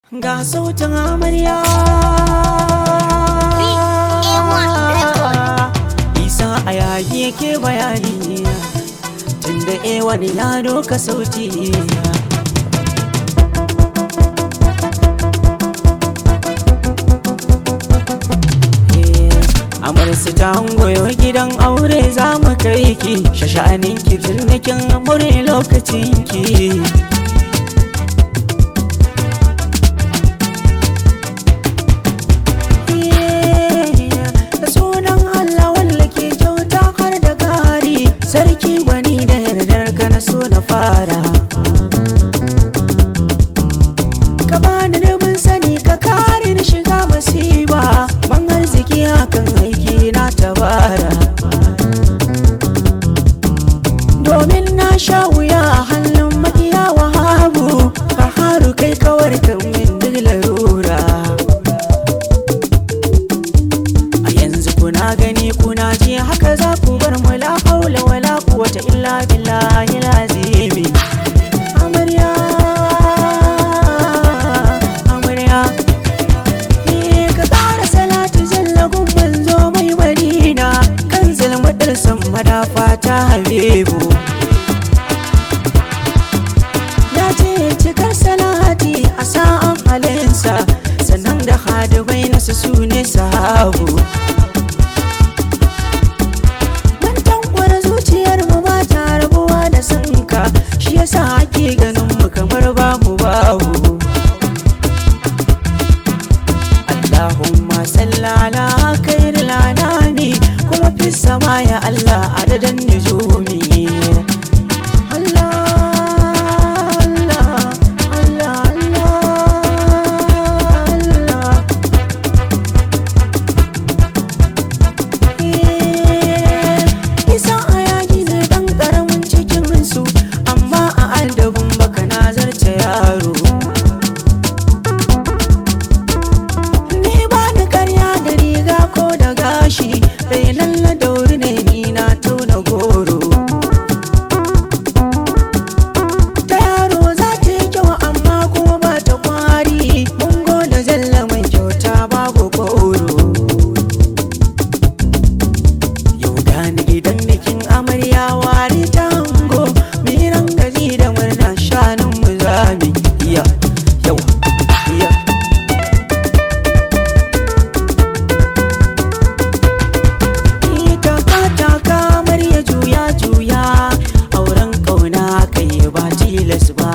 Ga sautin amarya Isa a yayi yake bayani Tunda e wani ya doka sauti Amarsu ta goyo gidan aure za mu kai ki Shasha'anin ki jirnikin amure lokacin ki da sunan Allah wanda ke kyauta har da gari sarki gwani da yardar ka na so na fara ka bani rubin sani ka kare ni shiga masiba ban arziki hakan aiki na tabara domin na sha wuya a hannun makiya wahabu ka haru kai kawar kan min duk larura a yanzu kuna gani kuna ji haka za ku bar mu la haula wala quwwata illa billahi lazimi amarya amarya eh ka ƙara salatu zallagun manzo mai madina kan zalmadar san madafa ta habibu ya ce cikar salati a sa'an halinsa sannan da hadibai nasu su ne sahabu Mun tankwara zuciyar mu ba ta rabuwa da sanka shi yasa ake ganin mu kamar babu babu Allahumma salli ala khairil anami kuma fi sama ya Allah adadan nujumi Allah Allah Allah Allah Allah Isa a yaji ne dan karamin cikin su amma a aldabin baka na zarce yaro Ni ba ni karya da riga ko da gashi dai lalla dauri ne ni na tauna goro Ta yaro za ta yi kyau amma kuma ba ta kwari mun gode zalla mai kyauta babu goro Yau gani gidan bikin amarya wari ta hango miran gaji da murna shanun mu zami iya yau iya Ni taka taka amarya juya juya auren kauna kai ba tilas ba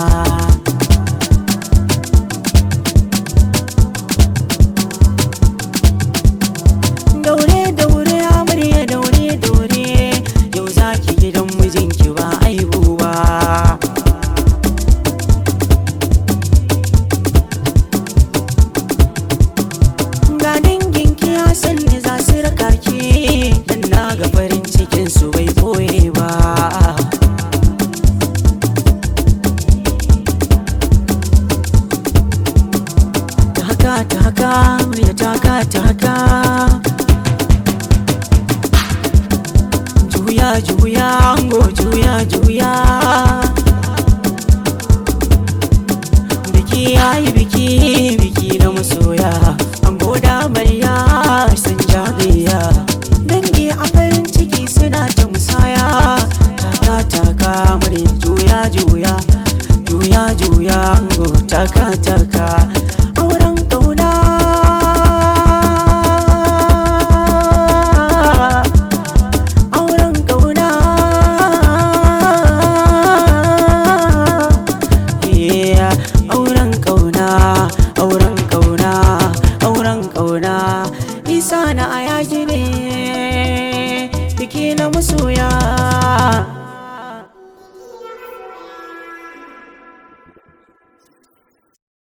daure daure amarya daure daure yau zaki gidan mijinki ba aibu ba ga danginki ya sanni za su raka ki dan na ga farin cikin su bai boye ba taka taka murya taka taka juya juya ango juya juya biki yayi biki biki na masoya ango da amarya sun jagaya dangi a farin ciki suna ta musaya taka taka murya juya juya juya juya ango taka taka auren kauna auren kauna Yeah, auren kauna auren kauna auren kauna isa na ayaki ne biki na masoya